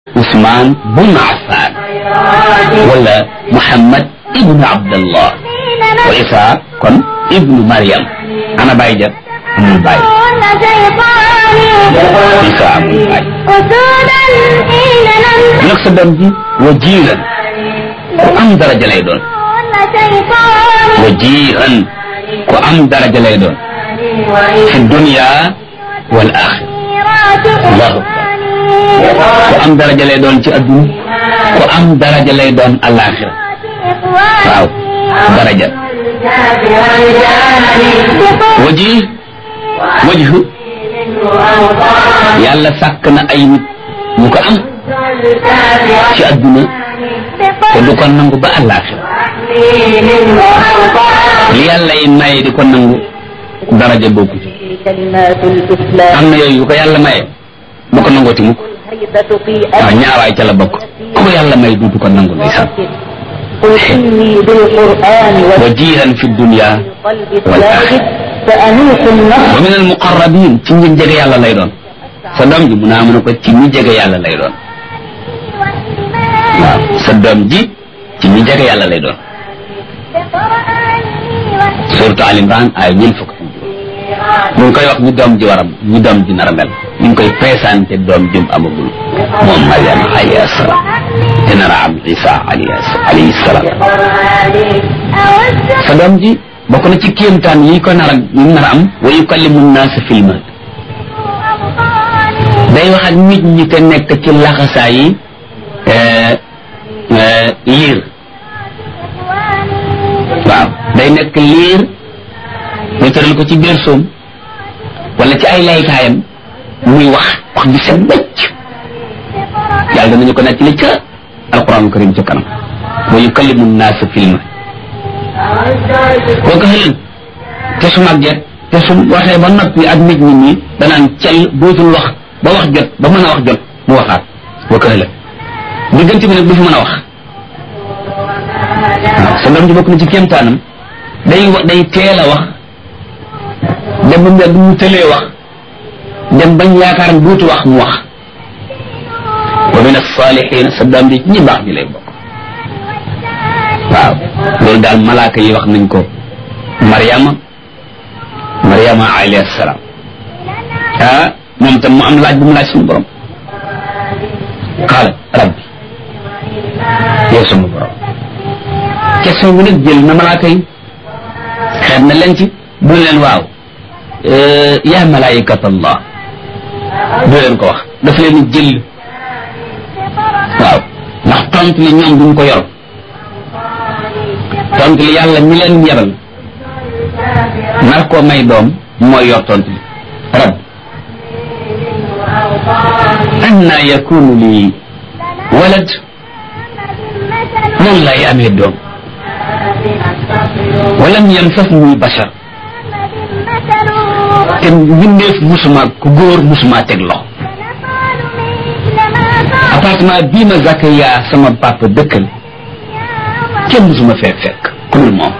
Ousmane bun Affan wala Muhammad ibnu Abdallah wa Isa kon ibnu Maryam ana baay ja amul baay Isa amul baay nag sa doom ji wajiiran ku am daraja lay doon wajiiran ku am daraja lay doon fi dunya wal axira allahu akbar ku am daraja lay doon ci adduna ku am daraja lay doon alaxira waaw daraja waji wajhu yàlla sàkk na ay nit ñu ko am ci adduna te du ko nangu ba alaxira li yàlla yi maye di ko nangu daraja bokku ci am na yooyu yu ko yàlla maye du ko nangooti mukk waaw ñaawaay ca la bokk ku yàlla may duutu ko nangu ndeysaan wa jiiran fi dunya wal axira wa min al muqarrabin ci ñi jege yàlla lay doon sa doom ji mu naa mën a ko ci ñi jege yàlla lay doon waaw sa doom ji ci ñi jege yàlla lay doon surtout Al Imran ay ñeent fukk ñu ngi koy wax ñu doom ji waram ñu doom ji nar a mel ñu ngi koy présenté doom jum amagul moom Mariama alayhi salaam te nar a am Isa alayhi salaam sa doom ji bokk na ci kéemtaan yi ko nar a yi nar a am wa yukallimu naasa fil mahd day wax ak nit ñi te nekk ci laxasaa yi liir waaw day nekk liir ñu tëral ko ci biir soom wala ci ay laykaayam muy wax wax bi set bëcc yàlla danañu ko nekk li ca alquran karim ca kanam wa yukallimu naasa filma boo ko xëlin te su màgget te su waxee ba noppi ak nit ñi nii danaan cel dootul wax ba wax jot ba mën a wax jot mu waxaat boo ko xëlin diggante bi nag du fi mën a wax waaw sa doom ji bokk na ci kéemtaanam day day teel a wax dem ba mu yàgg mu tëlee wax dem bañ yaakaar duutu wax mu wax wa min as-salihin sa doom bi ñi baax ñi lay bokk waaw loolu daal malaaka yi wax nañ ko Mariama Mariama alayhi salaam ah moom tam mu am laaj bu mu laaj suñu borom qaala rabbi yow suñu borom question bi nag jël na malaaka yi xeet na leen ci bu leen waaw yaa malaayikat allah du leen ko wax daf leen jël waaw ndax tontu li ñoom duñ ko yor tontu li yàlla mi leen yebal nar koo may doom mooy yor tontu li rab anna yakunu li walad noonu lay amee doom walam yamsasni bashar te mbindeef musuma ku góor musuma teg loxo appartement bii ma Zakaria sama papa dëkkal kenn musuma fee fekk ku dul moom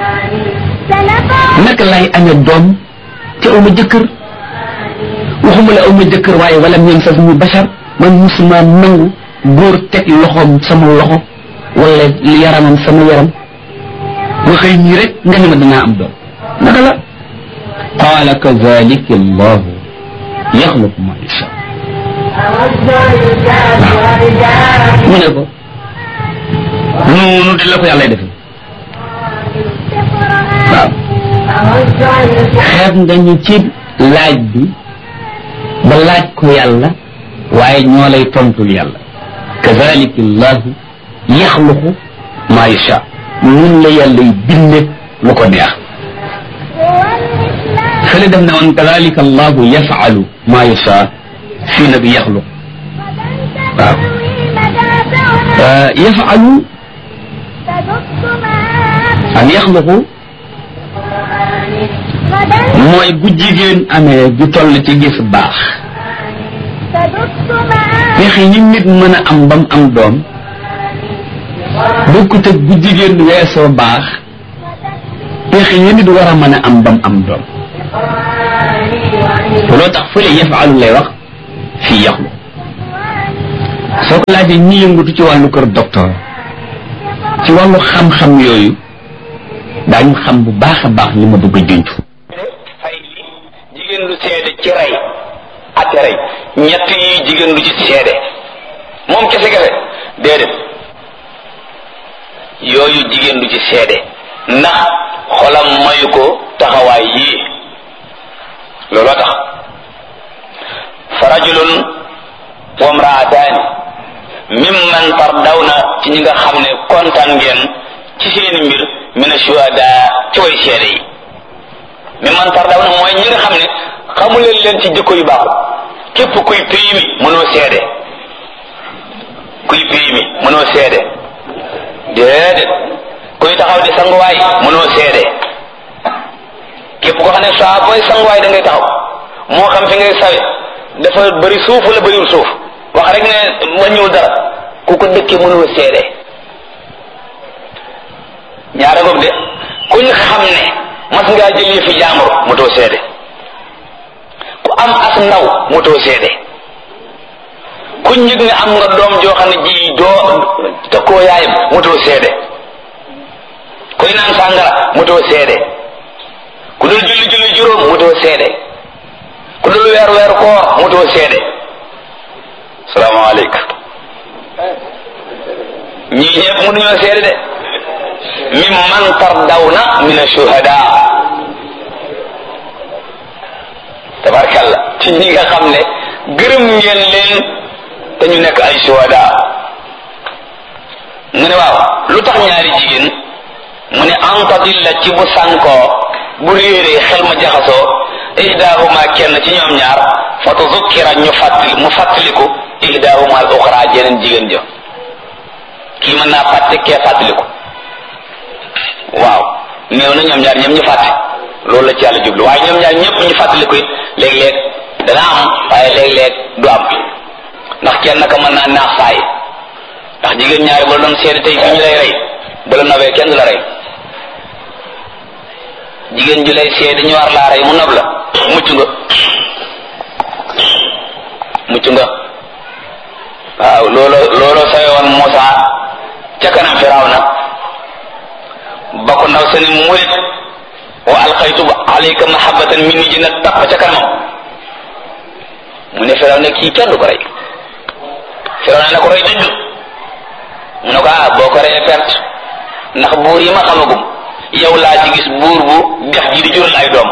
naka lay amee doom te aw ma jëkkër waxuma la aw ma jëkkër waaye wala ñoom sax ñu bachar man musuma nangu góor teg loxoom sama loxo wala yaramam sama yaram nga xëy ñii rek nga ne ma dinaa am doom naka la qaala kazalika allahu yaxluqu ma yasha mu ne ko noonu di la ko yàlla defee waaw xeeb nga ñu ci laaj bi ba laaj ko yàlla waaye ñoo lay tontul yàlla kazalika allahu yaxluqu ma yasha nun la yàlla y binde lu ko neex fële def ne woon kadalika allahu yafalu ma yasha fii na bi yaxluq waaw yafalu ak yaxluqu mooy bu jigéen amee ju toll ci gis baax pexe yi nit mën a am bam am doom bokkut ak bu jigéen weesoo baax pexe yi nit war a mën a am bam am doom loo tax fële yafalu lay wax fii yaxlu soo ko laajee ñi yëngutu ci wàllu kër docteur ci wàllu xam-xam yooyu daañu xam bu baax a baax li ma bëgg a junj fay li jigéen lu seede ci rey ak rey ñett yi jigéen lu ci seede moom kese kese déedéet yooyu jigéen du ci seede ndax xolam mayu ko taxawaay yii looloo tax fa rajulun wa mraataani mimman tardawna ci ñi nga xam ne kontaan ngeen ci seeni mbir min ashuhada ci way seede yi mimman tardawna mooy ñi nga xam ne xamuleen leen ci jikko yu baaxul képp kuy pays mi mënoo seede kuy pays mi mënoo seede déedéet kuy taxaw di sanguwaay mënoo seede képp ko xam ne saa booy sanguwaay da ngay taxaw moo xam fi ngay sawe dafa bëri suuf wala bëriwul suuf wax rek ne wàññiwul dara ku ko dëkkee mënoo seede ñaara ngoog de kuñ xam ne mas ngaa jëlee fi jaamur motoo seede ku am as ndaw motoo seede kuñ yëg ne am nga doom joo xam ne ji doo tëkkoo yaayam motoo seede kuy naan sàngara motoo seede ku dul julli julli juróom motoo seede ku dul weer weer koor motoo seede salaamaaleykum ñii ñëpp mënuñoo seede de min man tardawna min ashuhada tabarkalla ci ñi nga xam ne gërëm ngeen leen te ñu nekk ay shuhada mu ne waaw lu tax ñaari jigéen mu ne antadilla ci bu sànkoo bu réeree xel ma jaxasoo ihdahuma kenn ci ñoom ñaar fa tuzukkira ñu fàttali mu fàttaliku ihdahuma al uxra jeneen jigéen ja kii mën naa fàtte kee fàttaliku waaw néew na ñoom ñaar ñëpp ñu fàtte loolu la ci yàlla jublu waaye ñoom ñaar ñëpp ñu fàttaliku it léeg-léeg dana am waaye léeg-léeg du am ndax kenn naka mën naa naax saay ndax jigéen ñaari ba la doon seede tey fi ñu lay rey ba la nobee kenn du la rey jigéen ju lay seede ñu war laa rey mu nob la mucc nga mucc nga waaw loolo loolo sawe woon Muusa ca kanam Firawna ba ko ndaw sa ni murit wa alqaytu alayka mahabbatan minni ji nag tapp ca kanamam mu ne Firaw ne kii kenn du ko rey Firaw ne ko rey dëgg mu ne ko ah boo ko reyee perte ndax buur yi ma xamagum yow laa ci gis buur bu dex ji di jural ay doom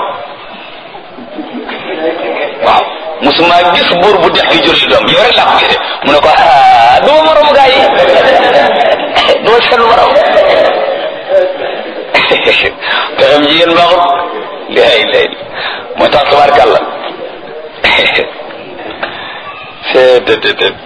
waaw musuma gis buur bu dex gi jural doom yow rek laa ko gisee mu ne ko ah duma moromu gaa yi duma seen morom pexem jigéen baaxut lay lay moo tax tabarkàlla seetetetet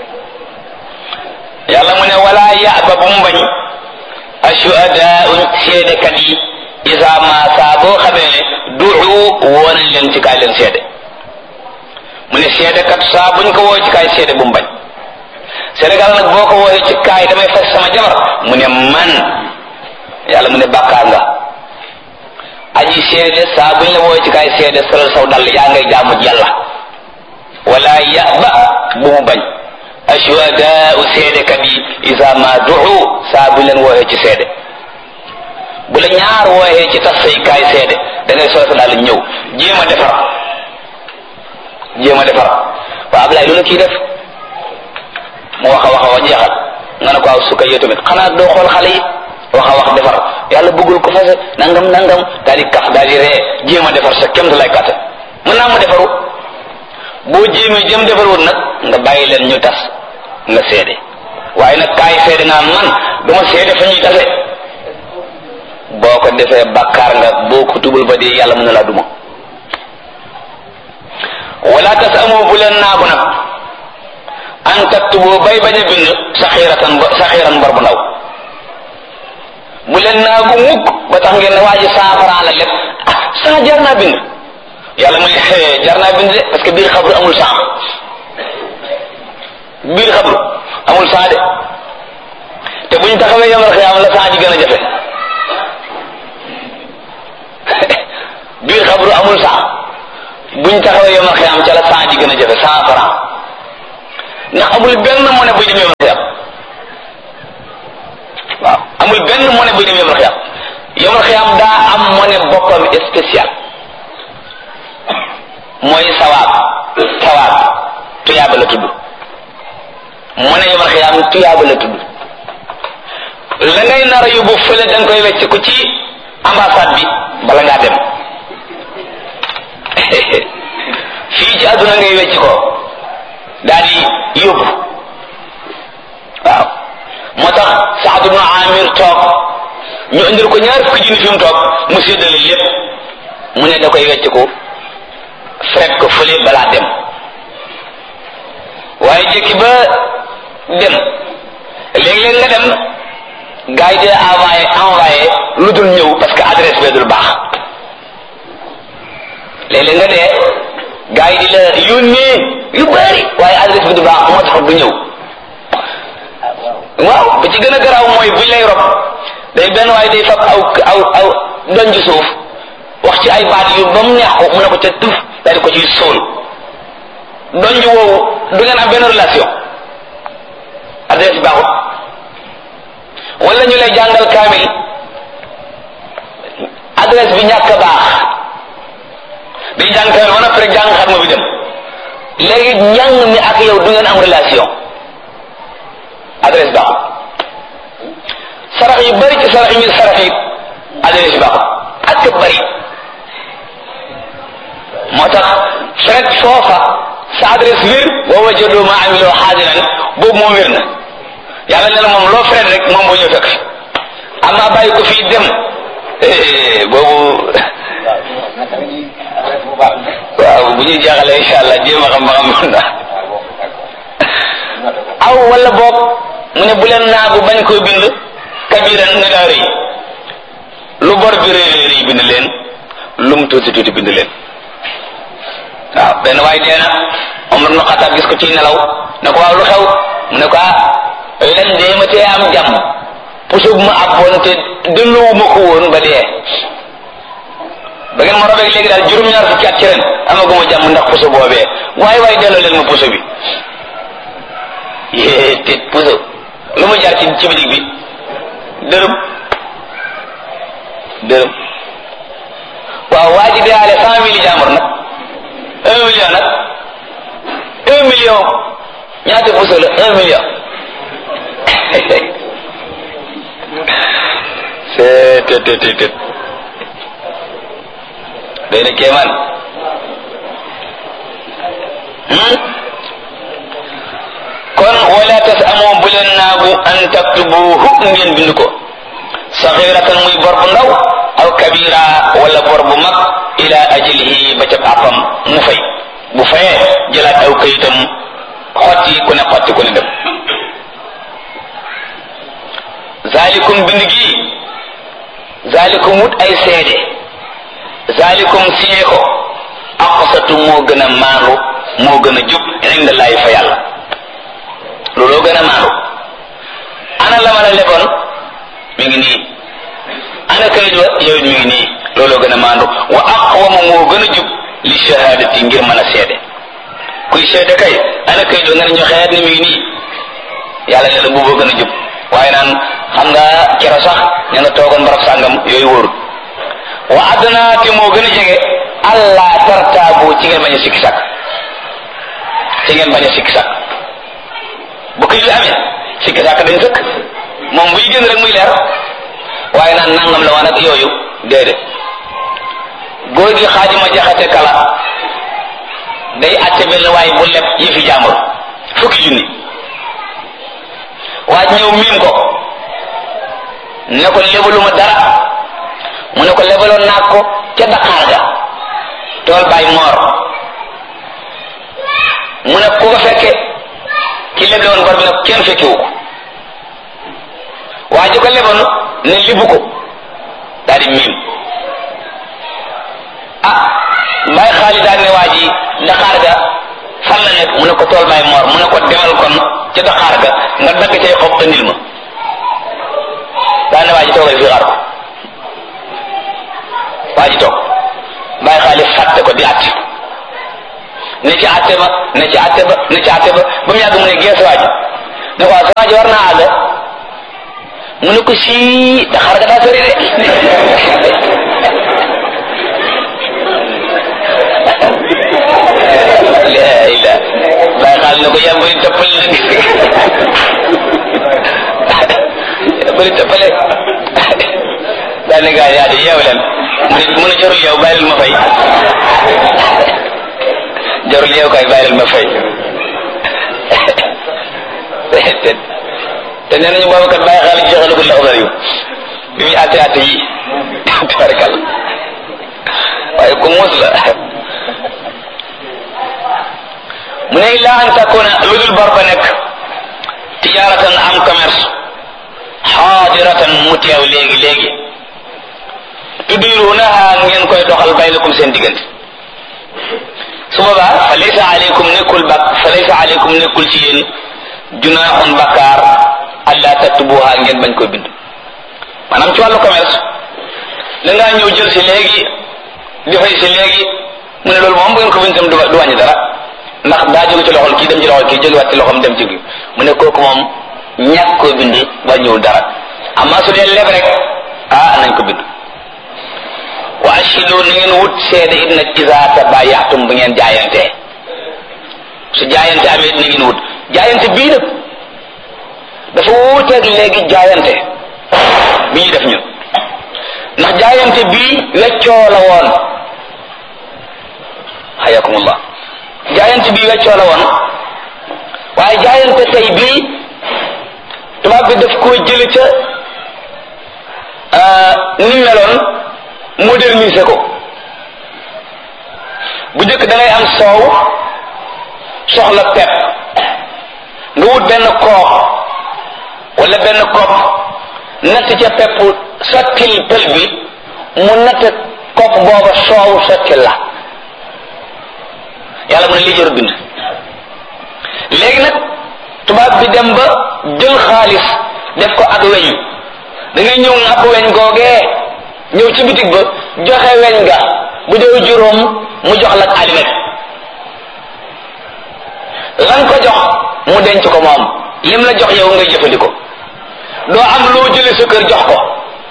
yàlla mu ne wala yaaba bu mu bañ ashuhadaau seedekat yi isa ma saa boo xamee ne duxu woo nañ leen ci kaay leen seede mu ne seedekat saa buñ ko woo ci kaay seede bu mu bañ Sénégal nag boo ko wooyee ci kaay damay fas sama jabar mu ne man yàlla mu ne bàkkaar nga aji seede saa buñ la wooyee ci kaay seede solal saw dal yaa ngay jaamu yàlla wala yaba bu mu bañ ashuhadaau seedekat yi isa ma duxu saa buñ leen wooyee ci seede bu la ñaar wooyee ci tas say kaay seede da ngay solal sa dal ñëw jéem a defar jéem a defar waaw Ablaye lu la kii def mu wax a wax a wax jeexal nga ne ko aw sukka yow tamit xanaa doo xool xale yi wax a wax defar yàlla bëggul ko fase nangam nangam daal di kaf daal di ree jéem a defar sa kémtu lay kàttan mën naa mu defaru boo jéemee jëm defarwut nag nga bàyyi leen ñu tas nga seede waaye nag kaay seede nga man duma seede fa ñuy tase boo ko defee bakkaar nga boo ko tubul ba dee yàlla mën na laa duma wala tas amoo bu leen naagu nag an taktubu bay bañ a bind saxiratan saxiran bor bu ndaw bu leen naagu mukk ba tax ngeen ne waa ji cent franc la lépp ah cent jar naa bind yàlla muy jar naa bind de parce que biir xabru amul cent biir xabru amul cent de te buñ taxawee yomal xiyaam la cent ji gën a jafe biir xabru amul cent buñ taxawee yomal xiyaam ca la cent ji gën a jafe cent franc ndax amul benn monnaie buy dem yomal xiyam waaw amul benn monnaie buy dem yomal xiyam yomal xiyam daa am monnaie boppam spécial mooy sawaab sawaab tuyaaba la tudd monnaie yomal xiyam tuyaaba la tudd la ngay nar a yóbbu fële da nga koy wecc ko ci ambassade bi bala ngaa dem fii ci àdduna ngay wecc ko daal di yóbbu waaw moo tax Saad ibnu Amir toog ñu indil ko ñaar fukki junni fi mu toog mu séddale lépp mu ne da koy wecc ko fekk ko fële balaa dem waaye jékki ba dem léeg-léeg nga dem gars yi di envoyé envoyé lu dul ñëw parce que adresse bee dul baax léeg-léeg nga dee gars yi di la yónnee yu bari waaye adresse bi du baax moo tax du ñëw waaw ba ci gën a garaaw mooy buñ lay rob day benn waaye day fab aw aw aw donj suuf wax ci ay baat yu ba mu neex ko mu ne ko ca tuf daal di ko ciy sóol donj woowu du ngeen am benn relation adresse baaxut wala ñu lay jàngal kaamil adresse bi ñàkk a baax day jàng kaamil ba noppi rek jàng xatma bi dem léegi njàng mi ak yow du ngeen am relation adresse baaxut sarax yu bari ci sarax yi ñu sarax yi adresse baaxut ak bari moo tax fekk foofa sa adresse wér boo wajjadoo ma amiloo xaadiran boobu moom wér na yàlla ne la moom loo fret rek moom boo ñëw fekk fi amma bàyyi ko fii dem boobu waaw bu ñuy jeexalee incha allah jéem a xam ba xam mën na aw wala boog mu ne bu leen naagu bañ koo bind kabiran nga daa rëy lu bor bi rëy rëy bind leen lu mu tuuti tuuti bind leen waaw benn waay dee na Omar ibn Xattaab gis ko ci nelaw ne ko waaw lu xew mu ne ko ah len dee ma tee am jàmm puso bu ma abboon te delloowu ma ko woon ba dee ba ngeen ma robeeg léegi daal juróom-ñaar fukki at ci ren amaguma jàmm ndax puso boobee waaye waaye delloo leen ma puso bi yée te puso lu mu jar ci ci bitig bi dërëm dërëm waaw waa ji deyaale cent mille jàmbur nag un million nag un million ñaata puso la un million c'est te te te te day na kéemaan kon wala tas amoo bu leen naagu an taktubuhu ngeen bind ko saxiratan muy bor bu ndaw aw kabira wala bor bu mag ila ajlihi ba ca àppam mu fay bu fayee jëlaat aw kayitam xotti ku ne xotti ku ne dem zalikum bind gi zalikum wut ay seede zalikum siyee ko aqsatu moo gën a maandu moo gën a jub inda laay fa yàlla looloo gën a maandu ana la ma la leboon mi ngi nii ana kayit wa yow mi ngi nii looloo gën a maandu wa aqwama moo gën a jub li shahadati ngir mën a seede kuy seede kay ana kayit wa nga ne ñu xeet ni mi ngi nii yàlla ne la booboo gën a jub waaye naan xam nga kero sax ne na toogoon barab sàngam yooyu wóorul wa adna te moo gën a jege allah tartaabu ci ngeen bañ a sikki sàkk ci ngeen bañ a sikki sàkk bu këy li amee sikki sàkk dañ sëkk moom buy gën rek muy leer waaye naan nangam la waan ak yooyu déedéet góor gi xaadima jaxate kala day atte benn waaye bu leb yi fi jàmbur fukki junni waaj ñëw miim ko ne ko lebaluma dara mu ne ko lebaloon naa ko ca Dakar ga tool bay moor mu ne ku ko fekke ki leble woon bor bi nag kenn fekkewu ko waa ji ko leboon ne libu ko daal di miim ah mbay xaali daal ne waa ji Dakar ga fan la nekk mu ne ko tool bay moor mu ne ko demal kon ca Dakar ga nga dagg cay xob andil ma daa ne waa ji toogal fii xaar ko waa ji toog bàyyi xaalis fàtte ko di àtt ne ci àtte ba ne ci àtte ba ne ci àtte ba ba mu yàgg mu ne gees waa ji ne waaw sa waa ji war naa àgg mu ne ko sii daxaar ga daa sori de la ila bàyyi xaal ne ko yaa bëri toppale la yaa bëri toppale daal ne gaa yaa di yeew leen mu ne mu ne jarul yeew bàyyi leen ma fay jarul yeew kay bàyyi leen ma fay te nee nañu boobu kat bàyyi xaal jeexalagul la xabar yu bi muy àtte àtte yi tabarkal waaye ku muus la mu ne illa an takuna lu dul bor ba nekk tijaratan am commerce xaadiratan mu teew léegi léegi tudirunaha ngeen koy doxal baynakum seen diggante su boobaa fa laysa aleykum nekkul bak fa laysa aleykum nekkul ci yéen junaaxun bakkaar alla taktubuha ngeen bañ koy bind maanaam ci wàllu commerce da ngaa ñëw jël si léegi di fay si léegi mu ne loolu moom bu ngeen ko bind tam du du wàññi dara ndax daa jóge ci loxol kii dem ci loxol kii jógewaat ci loxom dem ci kii mu ne kooku moom ñàkk koo bind wàññiwul dara amma su dee leb rek ah nañ ko bind wa ashidu na ngeen wut seede it nag isa tabayaxtum bu ngeen jaayantee su jaayante amee it na ngeen wut jaayante bii nag dafa wuuteeg léegi jaayante bi ñuy def ñun ndax jaayante bii weccoo la woon hayakumullah jaayante bii weccoo la woon waaye jaayante tey bii tubaab bi daf koo jële ca ni meloon moderniser ko bu njëkk da ngay am soow soxla pepp nga wut benn koox wala benn kopp natt ca pepp sottil pël bi mu natt kopp booba soow sottil la yàlla mu ne lii jarul bind léegi nag tubaab bi dem ba jël xaalis def ko ak weñ da ngay ñëw ŋàpp weñ googee ñëw ci bitig ba joxe weñ ga bu dee juróom mu jox la alimet lan ko jox mu denc ko moom lim la jox yow ngay jëfandikoo doo am loo jële sa kër jox ko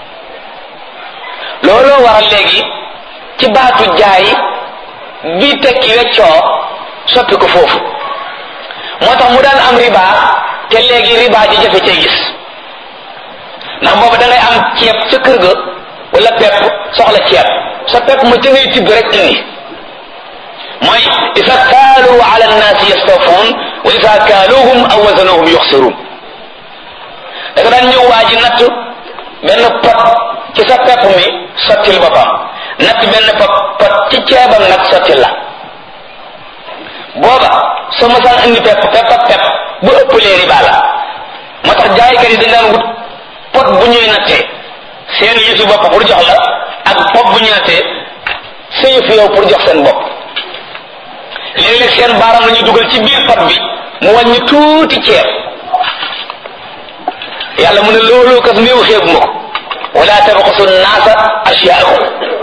looloo waral léegi ci baatu jaay bi tekki weccoo soppi ko foofu moo tax mu daan am riba te léegi riba ji jafe cee gis ndax boobu da ngay am ceeb ca kër ga wala pepp soxla ceeb sa pepp ma ca ngay tibb rek indi mooy isa kaalu ala nnaasi yastawfuun wa isa kaaluhum aw wazanuhum yuxsiruun da nga daan ñëw waa ji natt benn pot ci sa pepp mi sottil boppam natt benn pot pot ci ceebam nag sottil la booba soo masaan indi pepp pepp ak pepp bu ëppalee riba la moo tax jaaykat yi dañ daan wut pot bu ñuy nattee seen yëfi bopp pour jox la ak pot bu ñuy nattee sa yëfi yow pour jox seen bopp léeg-léeg seen baaram la ñu dugal ci biir pot bi mu wàññi tuuti ceeb yàlla mu ne loolu kat néew xeebu ma ko wala tabxasu naasa asyaahum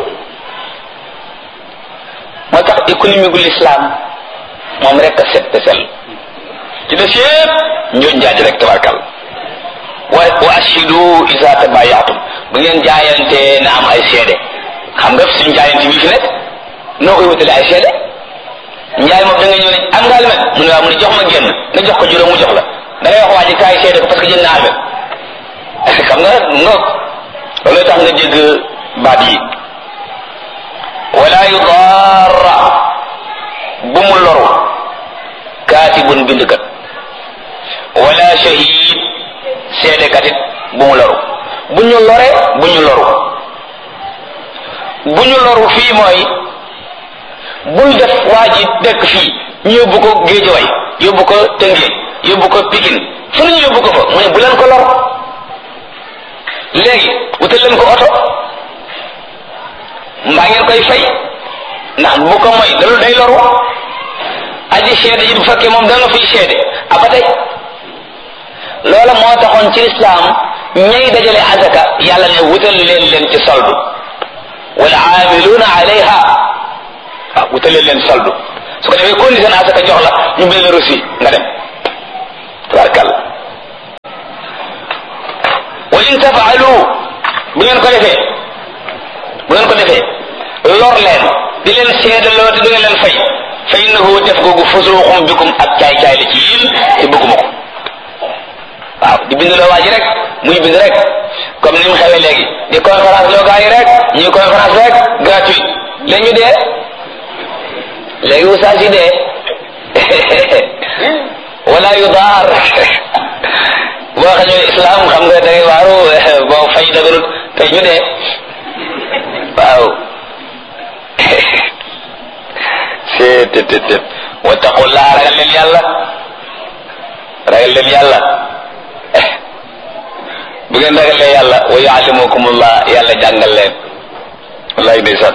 moo tax économie gu l'islam moom rek a set te sell ci des yëpp ñoo njaaj rek tabarkal wa wa ashidu isa tabayatum bu ngeen jaayante na am ay seede xam nga suñu jaayante bi fi nekk noo koy wutale ay seede njaay moom da nga ñëw ne am nga almet mu ne waaw mu ne jox ma génn nga jox ko juróom mu jox la da ngay wax waa ji kaay seede ko parce que jënd na almet xam nga nga loolu tax nga dégg baat yi wala yudarra bu mu loru kaatibun bindkat wala shahid seedekat it bu mu loru bu ñu lore bu ñu loru bu ñu loru fii mooy bul def waa ji dëkk fii ñu yóbbu ko géejaway yóbbu ko tëngéej yóbbu ko pikin fu ñu yóbbu ko fa mu ne bu leen ko lor léegi wutal leen ko oto mbaa ngeen koy fay ndax bu ko moy loolu day loru aji seede ji bu fekkee moom da nga fiy seede aba tey loola moo taxoon ci lislaam ñay dajale azaka yàlla ne wutal leen leen ci soldu wal aamiluuna alayha waaw wutal leen leen soldu su ko defee condition asaka jox la ñu bind la reçu nga dem tabarkàlla wa in tafaalu bu ngeen ko defee bu ngeen ko defee lor leen di leen seedaloo te du ngeen leen fay fa innahu def googu fusuuxum bikum ak caay-caay la ci yéen te bëgguma ko waaw di bind loo waa ji rek muy bind rek comme ni mu xewee léegi di conférence loo gaa yi rek ñuy conférence rek gratuit léegi ñu dee léegi oustaz yi dee wala yu daar boo xam ne islam xam nga da ngay waaru boo fay daganut tey ñu dee waaw seet tet tet wattaqullah ragal leen yàlla ragal leen yàlla bu ngeen ragalee yàlla wa yuallimukumullah yàlla jàngal leen wallaay ndeysaan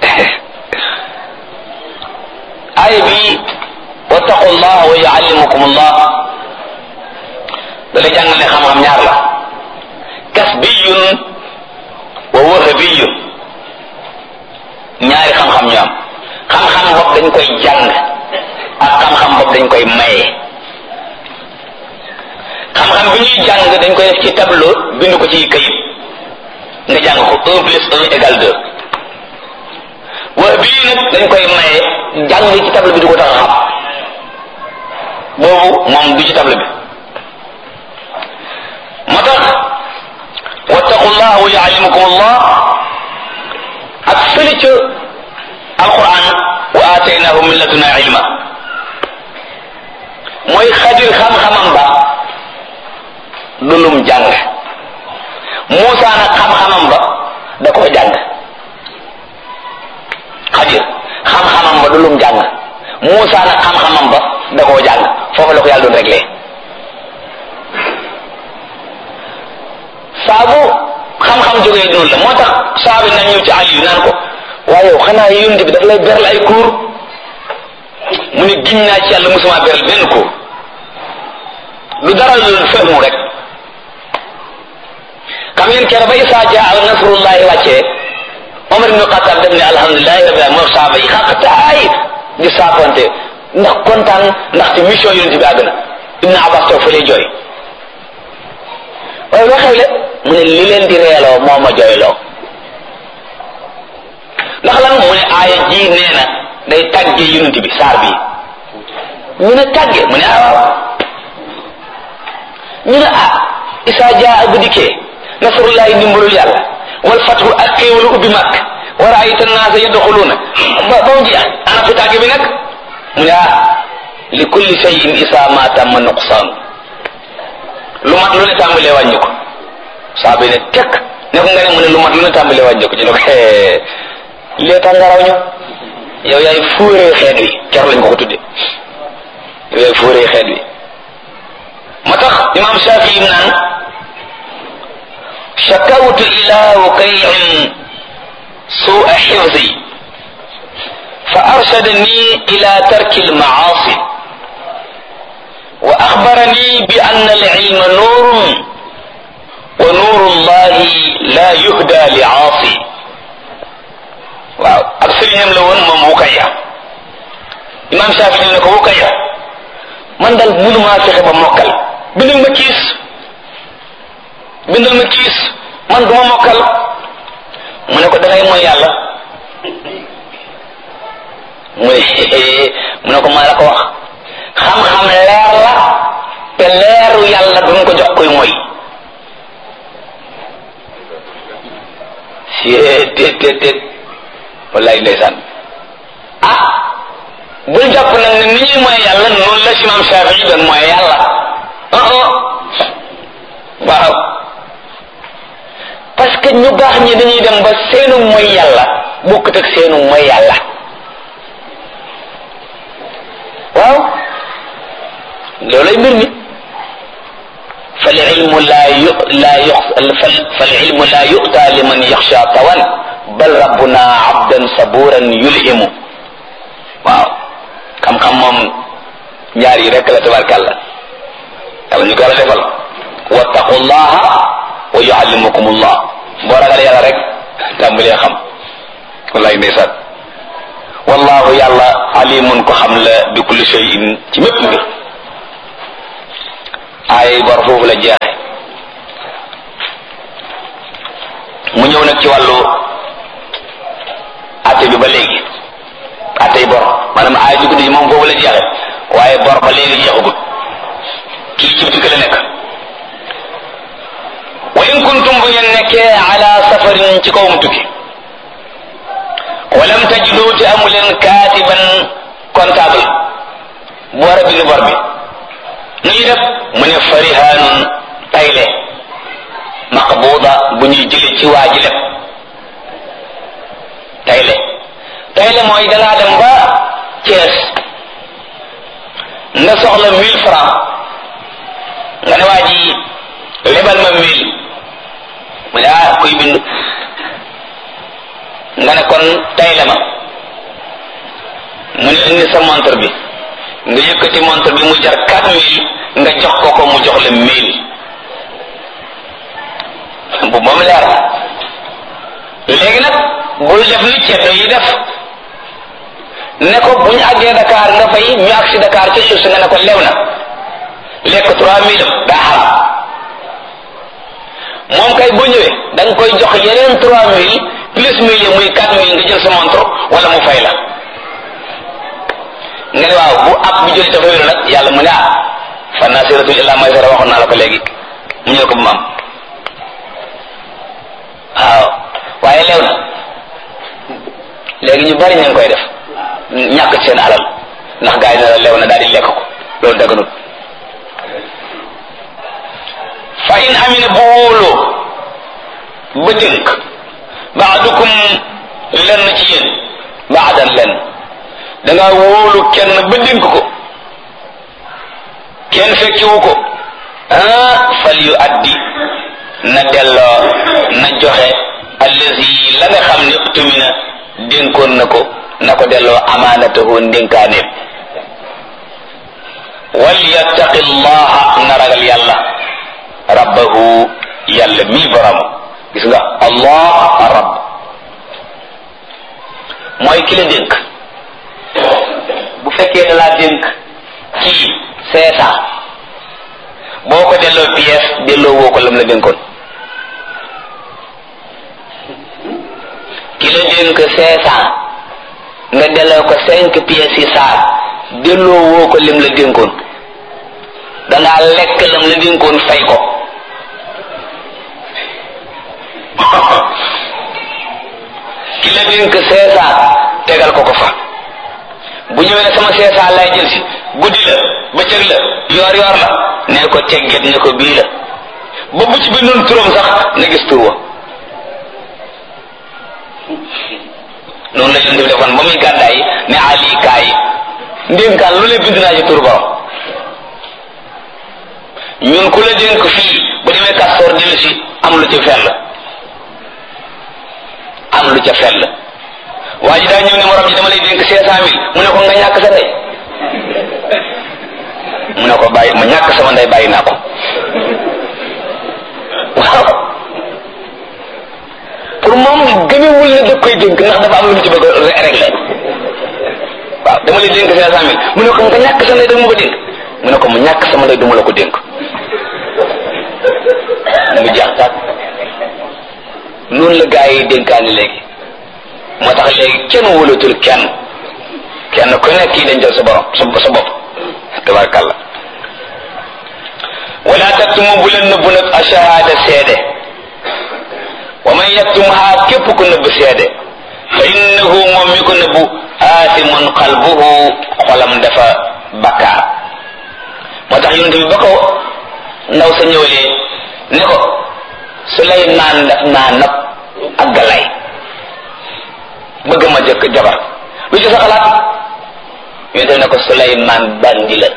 aaya bi wattaqullah wa yuallimukumullah da lay jàngal ne xam-xam ñaar la kasbiyun wa wahabiyun ñaari xam-xam ñu am xam-xam bopp dañ koy jàng ak xam-xam bopp dañ koy maye xam-xam bi ñuy jàng dañ koy def ci tableau bind ko ci kayit nga jàng ko un plus un égal deux wax bii nag dañ koy maye jàng ci tableau bi du ko tax a xam boobu moom du ci tableau bi moo tax wattaqullah wa yuallimukum allah ak fële ca alquran wa ataynahu min laduna ilma mooy xadir xam-xamam ba du lum jàng Muusa nag xam-xamam ba da koo jàng xadir xam-xamam ba du lum jàng Muusa nag xam-xamam ba da koo jàng foofu la ko yàlla doon réglé saabu xam-xam jógee noonu la moo tax saabi na ñëw ci Aliyu naan ko waaye yow xanaa yonent bi daf lay beral ay cours mu ne giñ naa ci yàlla musuma beral benn cours lu dara lu fehmu rek xam ngeen keroog ba Isaa jaa nasrullahi wàccee Omar ibn Xattaab def ne alhamdulilahi rabbil alamin moo saaba yi xaq taay di saakonte ndax kontaan ndax ci mission yonent bi àgg na Ibn Abbas toog fa lay jooy waaye loo xew le mu ne li leen di reeloo moo ma jooyloo ndax lan mu ne aaya ji nee na day tàgge yonent bi saar bi ñu ne tàgge mu ne ah waaw ñu ne ah Isaa jaa bu dikkee nasrullahi ndimbalul yàlla wal fathu ak xéewalu ubbi màkk wa raayta naasa yadxuluuna ba ba mu jeex ana fu tàgge bi nag mu ne ah li kulli shay'in isaa ma tamma nuqsaan lu mat lu ne tàmbalee wàññi ko saa bi ne tekk ne ko nga ne mu ne lu mat lu ne tàmbalee wàññi ko ñu ne ko lee tax nga raw ñu yow yaay fuuree xeet wi ker lañ ko ko tudde yow yaay fuuree xeet wi ma tax imam Shafii naan shakawtu ila wukayin sua xifzi fa arshadani ila tarki almaasi wa axbarani bi anna alilma nuurun wa nuuru llahi la yuhda li aasi waaw ak sëriñam la woon moom Wukaya imam Shafi ne ko Wukaya man daal mënumaa fexe ba mokkal bindal ma kiis bindal ma kiis man duma mokkal mu ne ko dangay mooy yàlla mu ne mu ne ko maa la ko wax xam-xam leer la te leeru yàlla duñ ko jox koy mooy si tet tet tet wallaay ndeysaan ah bul jàpp nag ne ni ñuy mooy yàlla noonu la si maam Shafii doon mooy yàlla ah ah waaw parce que ñu baax ñi dañuy dem ba seenu mooy yàlla bokkut ak seenu mooy yàlla waaw loolay mbir mi fal ilmu laa yu laa yu fal ilmu laa yu'ta liman yaxsha tawan bal rabbuna abdan saburan yulhimu waaw xam-xam moom ñaar yi rek la tabarkàlla yàlla ñu ko la defal wattaqullaha wa yuallimukumullah boo ragal yàlla rek tàmbalee xam wallaay ndeysaan wallahu yàlla alimun ko xam la bi kulli shay'in ci mépp mbir ay bor foofu la jeexe mu ñëw nag ci wàllu atte bi ba léegi attey bor maanaam ay ci guddi ji moom foofu la jeexe waaye bor ba léegi jeexagut kii ci bitik la nekk wa in kuntum bu ngeen nekkee ala safarin ci kawum tukki walam tajidu te amu leen kaatiban comptable bu war a bind bor bi nu ñuy def mu ne farihanun tayle maqbuda bu ñuy jële ci waa ji leb tayle tayle mooy dangaa dem ba Thiès nga soxla mille francs nga ne waa ji lebal ma mille mu ne ah kuy bind nga ne kon tayle ma mu ne indi sa montre bi nga yëkkati montre bi mu jar quatre mille nga jox ko ko mu jox la mille bu moom leer na léegi nag bul def ni ceddo yi def ne ko bu ñu àggee Dakar nga fay ñu agsi Dakar ci suuf si nga ne ko lew na lekk trois mille daa xaram moom kay boo ñëwee da nga koy jox yeneen trois mille plus mille yi muy quatre mille nga jël sa montre wala mu fay la nga ne waaw bu ab bi jëli dafa wéru nag yàlla mu ne ah fan naa siratu illa maysara waxoon naa la ko léegi mu ñëw ko bu maam waaw waaye leew na léegi ñu bari ñu ngi koy def ñàkk ci seen alal ndax gaa yi ne la leew na daal di lekk ko loolu daganut fa in amina bu wóoloo ba dénk baadukum lenn ci yéen baadan lenn da ngaa wóolu kenn ba dénk ko kenn fekkiwu ko ah fal yu addi na delloo na joxe allazi la nga xam ne tumina dénkoon na ko na ko delloo amaanatahu ndénkaaneem wal yattaqi llaha na ragal yàlla rabbahu yàlla mii borom gis nga allah rabb mooy ki la dénk bu fekkee da laa dénk kii seesa boo ko delloo pièce delloo woo ko lam la dénkoon ki la dénk cinq cent nga delloo ko cinq pièces yi saar delloo woo ko lim la dénkoon dangaa lekk lam la dénkoon fay ko ki la dénk cinq cent tegal ko ko fa bu ñëwee ne sama cinq cent lay jël si guddi la bëccëg la yoor yoor la ne ko tegget ne ko bii la ba bu ci bindoon turam sax na gis tur wa noonu la yonent bi defoon ba muy gàddaay ne ali kaay ndénkaan lu lee bind naa ci tur borom ñun ku la dénk fii bu demee kastoor dellu si am lu ca fell am lu ca fell waa ji daa ñëw ne morom ji dama lay dénk cinq cent mille mu ne ko nga ñàkk sa ndey mu ne ko bàyyi ma ñàkk sama ndey bàyyi naa ko waaw pour moom gëmewul ne da koy dénk ndax dafa am lu mu ci bëgg a régler waaw dama lay dénk cinq cent mille mu ne ko nga ñàkk sa ndey dama ko dénk mu ne ko mu ñàkk sama ndey duma la ko dénk mu jeex tàkk noonu la gaa yi dénkaani léegi moo tax léegi kenn wóolatul kenn kenn ku nekk kii dañ jël sa borom sa sa bopp tabarkàlla wala taktumu bu leen nëbbu nag ashahada seede wa man yaktumha képp ku nëbb seede fa innahu moom mi ko nëbbu aasimun qalbuhu xolam dafa bakkaar moo tax yonent bi ba ko ndaw sa ñëwalee ne ko Suleymaan daf naa nab ak galay bëgg ma jëkk jabar lu ci sa xalaat yonent bi ne ko Suleymaan bandi la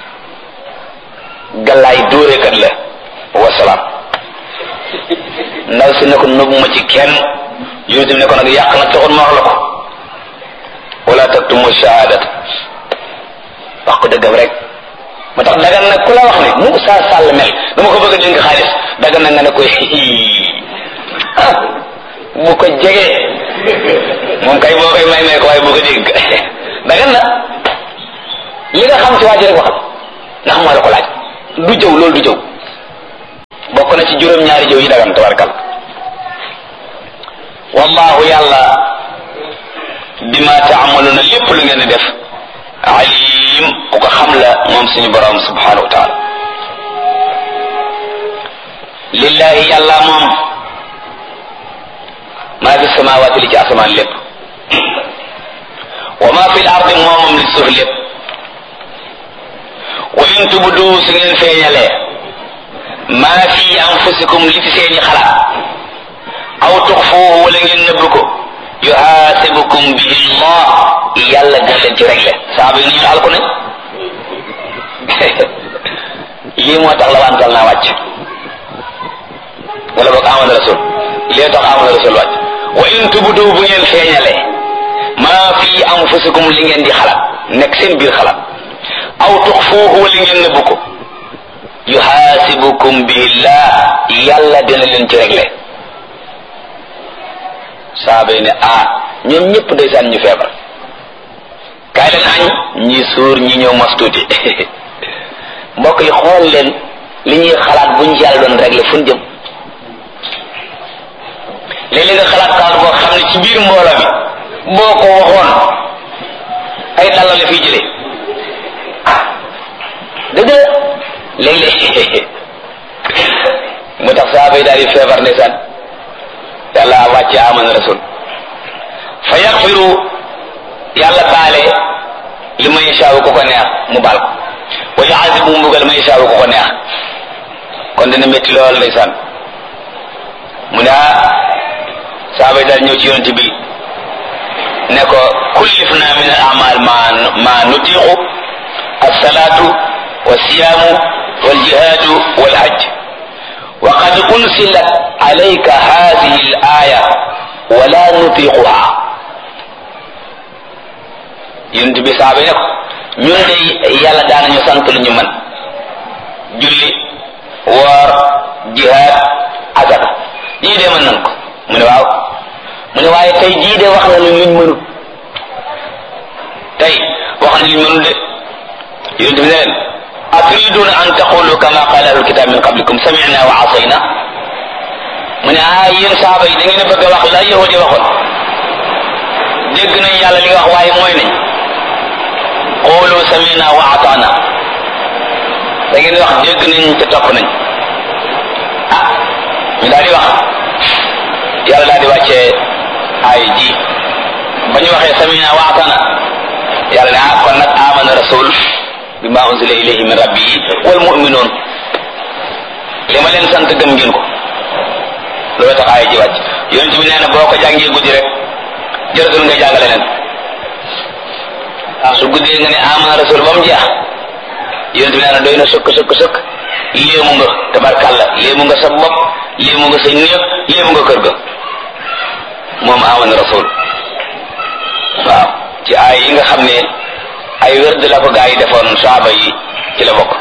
galaay dóorekat la wasalaam ndaw si ne ko nëbb ma ci kenn yonent bi ne ko nag yàq na taxul ma wax la ko wala taktumu shahadat wax ko dëggam rek moo tax dagan nag ku la wax ne mu saa sàll mel dama ko bëgg a dénk xaalis dagan na nga ne koy ah bu ko jege moom kay boo koy may may ko waaye bu ko dégg dagan na li nga xam ci waa ji rek waxal ndax moo la ko laaj du jëw loolu du jëw bokk na ci juróom-ñaari jëw yi dagan tabarkal wallahu yàlla bima taamaluna lépp lu ngeen di def alim ku ko xam la moom suñu borom subhanahu wa taala lillahi yàlla moom maa fi samawaati li ci asamaan lépp wa maa fi l ardi moomam li suuf lépp wa in tubdu su ngeen feeñalee maa fi anfusikum li ci seeni xalaat aw tuxfuuhu wala ngeen nëbb ko yuhaasibukum bihi llah yàlla dina leen ci réglé saaba yi ñu alku nañ lii moo tax la wantal naa wàcc wala boog amana rasul lii tax amana rasul wàcc wa in tubdu bu ngeen feeñalee maa fi anfusikum li ngeen di xalaat nekk seen biir xalaat aw tuxfuuhu wala ngeen nëbb ko yuhaasibukum billah yàlla dina leen ci réglé saaba yi ne ah ñoom ñëpp ndeysaan ñu feebar kaay leen añ ñi suur ñi ñëw mos tuuti mbokk yi xool leen li ñuy xalaat buñ yàlla doon réglé fu ñu jëm léeg-léeg nga xalaat kaar boo xam ne ci biir mbooloo mi boo ko waxoon ay dalla la fiy jëlee dëgg léeg-léeg mu tax saaba yi daal di feebar ndeysaan yàlla wàcce amana rasul fa yaxfiru yàlla baale li ma yashaawu ku ko neex mu baal ko wa yuazibu mu mbugal ma yashaawu ku ko neex kon dina métti lool ndeysaan mu ne ah saaba yi daal ñëw ci yonent bi ne ko kullif na min al amal ma ma nutiqu alsalatu walsiyaamu waljihaadu walhajj wa qad unsilat alayka hadihi al aya wala nutiquha yonent bi saaba yi ne ko ñun de yàlla daanañu sant lu ñu mën julli woor jihaad azaka yii de mën nan ko mu ne waaw mu ne waaye tey jii de wax na lu luñ mënut tey wax na luñ mënut de yonent bi ne leen aturiduna an taqulu kama qala ahlul kitab min qablikum sami'na wa asayna mu ne ah yéen saaba yi da ngeen a bëgg a wax la yahudi waxoon dégg nañ yàlla li nga wax waaye mooy nañ qulu sami'na wa ata'na da ngeen wax dégg nañ te topp nañ ah ñu daal di wax yàlla daal di wàccee ay ji ba ñu waxee sami'na wa ata'na yàlla ne ah kon nag amana rasul bima unzila ilayhi min rabbihi wal mu'minun li ma leen sant gëm ngeen ko loolu tax ay ji wàcc yonent bi nee na boo ko jàngee guddi rek jërëtul nga jàngale leen su guddee nga ne amana rasul ba mu jeex yonent bi nee na doy na sëkk sëkk sëkk léemu nga tabarkàlla léemu nga sa bopp léemu nga sa néeg léemu nga kër ga moom amana rasul waaw ci ay yi nga xam ne ay wérd la ko gaa yi defoon saaba yi ci la bokk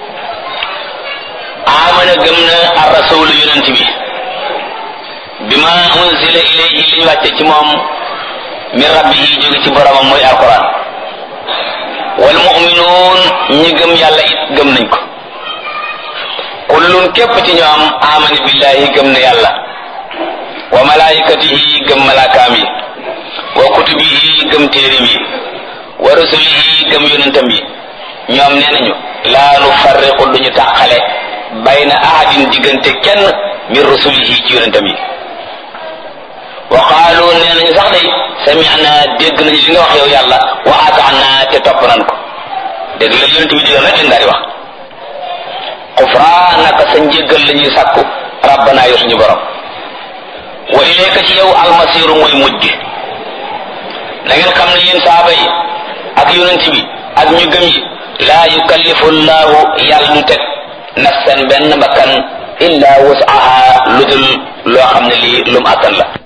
amana gëm na ar rasul yonent bi bima unzila ilayhi li ñu wàcce ci moom min rabbihi jóge ci boromam mooy alquran wal mu'minuun ñi gëm yàlla it gëm nañ ko kullun képp ci ñoom amana billahi gëm na yàlla wa malaikatihi gëm malaakaam yi wa kutubihi gëm téerim yi wa rusulihi gëm yonentam yi ñoom nee nañu laa nu farriqu duñu tàqale bayna ahadin diggante kenn min rusulihi ci yonentam yi wa qaalu nee nañu sax day sami'na dégg nañu li nga wax yow yàlla wa ata'na te topp nan ko dégg la yonent bi digal rek lañ daal di wax xufraanaka sa njéggal la ñuy sàkku rabbana yow suñu borom wa ilayka ci yow almasiru mooy mujj gi na ngeen xam ne yéen saaba yi ak yonent bi ak ñu gëm yi laa yukallifu llahu yàlla du teg nafsan benn bakkan illa wasaha lu dul loo xam ne lii lum attan la